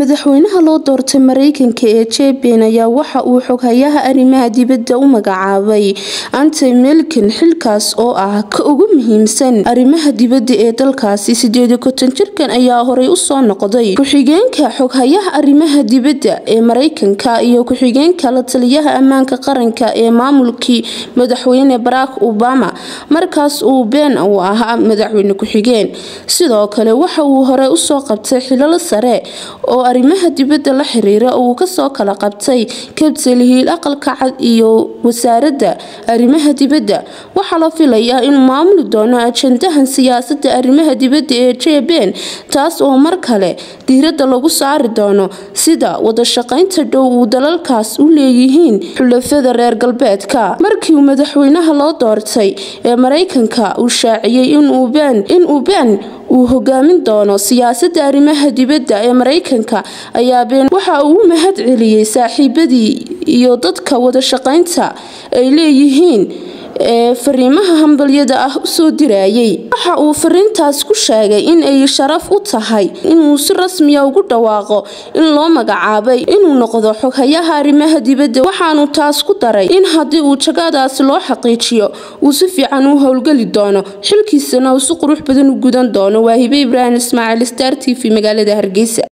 madaxweynaha loo doortay mareykanka ee jeben ayaa waxa uu xoghayaha arrimaha dibadda u magacaabay antony blinken xilkaas oo ah ka ugu muhiimsan arrimaha dibadda ee dalkaasi sideed konton jirkan ayaa horey usoo noqday ku-xigeenka xoghayaha arrimaha dibadda ee mareykanka iyo ku-xigeenka la taliyaha ammaanka qaranka ee maamulkii madaxweyne barack obama markaas uu been uu ahaa madaxweyne ku-xigeen sidoo kale waxa uu horey usoo qabtay xilal sare oo arrimaha dibadda la xiriira uu kasoo kala qabtay kabtel hiil aqalka cad iyo wasaaradda arrimaha dibadda waxaa la filayaa inuu maamuli doono ajandahan siyaasada arrimaha dibadda ee jeben taas oo mar kale diiradda lagu saari doono sida wadashaqeynta dhow uu dalalkaas u leeyihiin xulafada reer galbeedka markii uu madaxweynaha loo doortay ee mareykanka uu shaaciyey inuu been uu hogaamin doono siyaasada arrimaha dibadda ee mareykanka ayaa been waxa uu u mahad celiyey saaxiibadii iyo dadka wadashaqeynta ay leeyihiin ee fariimaha hambalyada ah usoo dirayay waxa uu fariintaas ku sheegay in ay sharaf u tahay inuu si rasmiya ugu dhawaaqo in loo magacaabay inuu noqdo xoghayaha arrimaha dibadda waxaanu taas ku daray in haddii uu jagadaasi loo xaqiijiyo uu si fiican u howlgeli doono xilkiisana uu si qurux badan u gudan doono waa hibe ibraahim ismaaciil star t v magaalada hargeysa